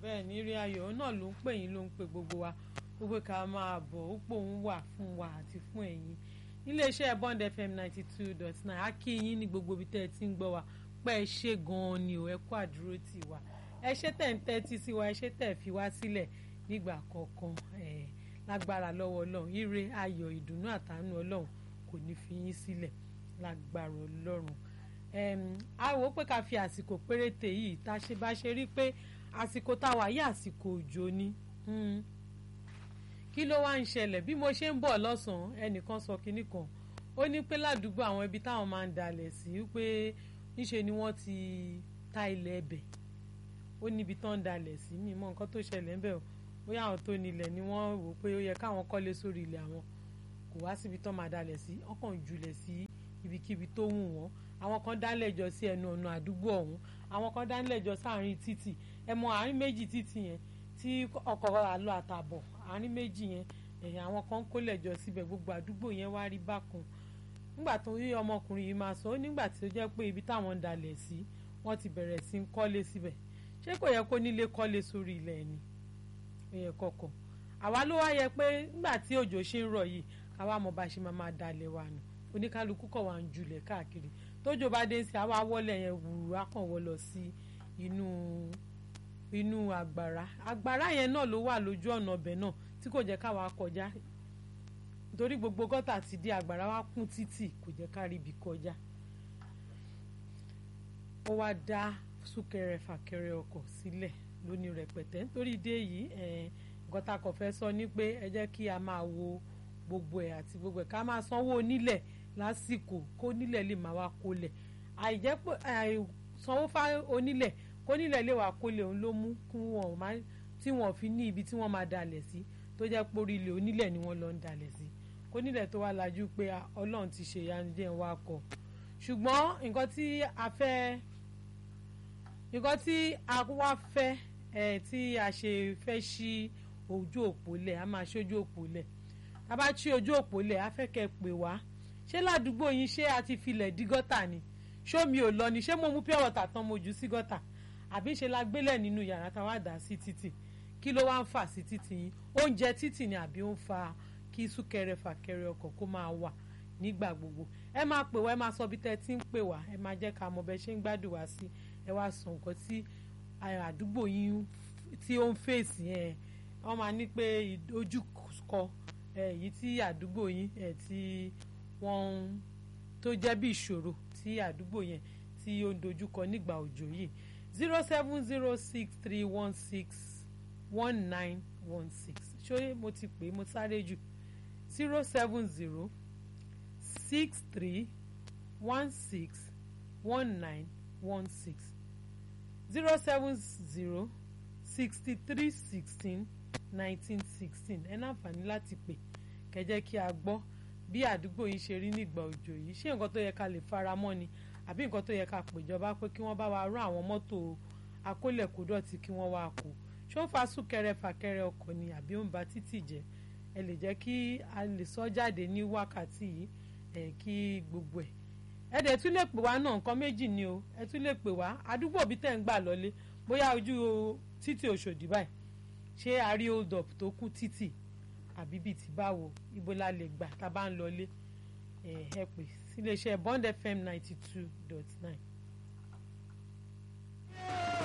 bẹ́ẹ̀ ní rí ayọ̀ náà ló ń pè yín ló ń pè gbogbo wa gbogbo ká máa bọ̀ ó pòun wà fún wa àti fún ẹ̀yin iléeṣẹ́ Bond FM ninety two dot nine á kí yín ní gbogbo ibi tẹ́ ẹ ti ń gbọ́ wa pé ẹ ṣe gan-an ni ò ẹ kú àdúró tì wá ẹ ṣe tẹ̀ ń tẹ́tí sí wa ẹ ṣe tẹ̀ fi wá sílẹ̀ nígbà kọ̀ọ̀kan ẹ̀ lágbára lọ́wọ́ ọlọ́run ire ayọ̀ ìdùnnú àtàánú ọlọ́run kò ní fi yín sílẹ̀ lágbára ọlọ́run a wò ó pé ká fi àsìkò péréte yìí tá a ṣe bá ṣe rí pé àsìkò tá a wà yí àsìkò òjò ni kí ló wá ń ṣẹlẹ̀ bí mo ṣe ń bọ̀ lọ́sàn-án ẹnìkan sọ kinní kan ó ní pé ládùúgbò àwọn ibi táwọn máa ń dalẹ̀ sí pé níṣe ni wọ́n ti ta ilẹ̀ ẹbẹ̀ ó níbi tán ń dalẹ̀ sí mi mọ nǹkan tó ṣẹlẹ̀ ń bẹ̀ o bóyá àwọn tó nílẹ̀ ni wọ́n wò pé ó yẹ káwọn kọ́lé sórí ilẹ̀ àwọn kò wá síbi tán máa dalẹ̀ sí ọkàn jùlẹ̀ sí ibikíbi tó wù wọ́n àwọn kan dálẹ̀ jọ sí ẹnu ọ̀nà àdúgbò ọ̀hún àwọn kan dálẹ̀ jọ sáàrin títì ẹ mọ àárín méjì títì yẹn tí ọkọ̀ àlọ́ àtàbọ̀ àárín méjì yẹn ẹ̀yìn àwọn kan kólẹ̀ jọ síbẹ̀ gbogbo àdúgbò yẹn wá rí bákan nígbà tó rí ọmọkùnrin yìí máa sọ ó nígbà tí ó jẹ́ pé ibi táwọn ń dalẹ̀ sí wọ́n ti bẹ̀rẹ̀ sí ń kọ́lé síbẹ̀ ṣé kò yẹ kó nílé kọ́lé sórí ilẹ̀ ni ó yẹ kọ̀kọ̀ àwa ló wá yẹ pé nígbà tí òjò ṣe ń rọ̀ yìí káwa mọ̀ bá ṣe máa máa dalẹ̀ wa nù oníkálukú kọ̀ wá ń julẹ̀ káàkiri tójò bá dé sí àwa wọlé yẹn wùrù akànwọ́ lọ sí inú inú àgbàrá àgbàrá yẹn náà ló wà lójú ọ̀nà ọbẹ̀ náà tí kò jẹ́ káwa kọjá nítorí gbogbo gọ́tà ti di àgbàrá wa kún títì kò jẹ́ ká rí ibi kọjá ó wá dá súnkẹrẹ fàkẹrẹ ọkọ̀ sílẹ̀ lóní rẹpẹtẹ nítorí ìdí èyí gọ́tà kò fẹ́ sọ ní pé ẹ jẹ́ kí a máa wo gbogbo ẹ̀ àti gbogbo ẹ̀ ká máa sanwó onílẹ̀ lásìkò kó nílẹ̀ lè máa wá kólẹ̀ àìjẹ́ pé àìsanwó fá onílẹ̀ kó nílẹ̀ lè wá kólẹ̀ òun ló mú kí wọ́n máa tí wọ́n fi ní ibi tí wọ́n máa dalẹ̀ sí tó jẹ́ pé orí ilẹ̀ onílẹ̀ ni wọ́n lọ ń dalẹ̀ sí kó nílẹ̀ tó wá lajú pé ọlọ́run ti ṣe ìyanijẹ́ wa kọ ṣùgbọ́n nǹkan tí a fẹ́ nǹkan tí a wá fẹ́ ẹ̀ tí a ṣe fẹ́ ṣí ojú òpó lẹ̀ a máa ṣojú òpó lẹ̀ tá a bá ṣí ojú òpó lẹ̀ a fẹ́ kẹ́ pè wá ṣé ládùúgbò yín ṣé a ti filẹ̀ dí gọ́tà ni ṣó mi ò lọ ni ṣé mo mú pure water tán mo jù sí gọ́tà àbí ṣe la gbélẹ̀ nínú yàrá tá a wá dà sí títì kí ló wá ń fà sí títì yín oúnjẹ títì ni àbí ó ń fa kí súnkẹrẹ fàkẹrẹ ọkọ̀ kó máa wà nígbà gbogbo ẹ máa pè wá ẹ máa sọ bí tẹ́ ti ń pè wá ẹ máa jẹ́ ká mọ bẹ́ ṣe ń gbádùn wá sí ẹ wá sọ nǹkan tí àdúgbò yín tí ó ń fèsì ẹ wọ́n máa ní pé ojúkọ èyí tí àdúgbò yín ẹ tí wọ́n tó jẹ́ bí ìṣòro tí àdúgbò yẹn tí ó ń dojúkọ nígbà òjò yìí zero seven zero six three one six one nine one six ṣé mo ti pè é mo sáré jù zero seven zero six three one six one nine one six zero seven zero sixty three sixteen nineteen sixteen ẹ náǹfààní láti pè kẹjẹ kí a gbọ́ bí àdúgbò yìí ṣe rí nígbà òjò yìí ṣé nǹkan tó yẹ ká lè fara mọ́ ni àbí nǹkan tó yẹ ká pèjọba pé kí wọ́n bá wa rán àwọn mọ́tò akólẹ̀kódọ̀tì kí wọ́n wá kó ṣó ń fa súnkẹrẹ fàkẹrẹ ọkọ̀ ni àbí ó ń ba títì jẹ́ ẹ lè jẹ́ kí a lè sọ jáde ní wákàtí yìí ẹ kí gbogbo ẹ̀ ẹ dẹ̀ tún lè pè wá náà nǹkan méjì ni o ẹ tún lè pè wá àdúgbò bí tẹ̀ ń gbà lọlé bóyá ojú títì Òṣòdì báyìí ṣé a rí hold up tó kún títì àbí bíi ti báwo ibo la lè gbà tá a bá ń lọlé ẹ ẹ pè síléeṣẹ́ Bond FM ninety two dot nine.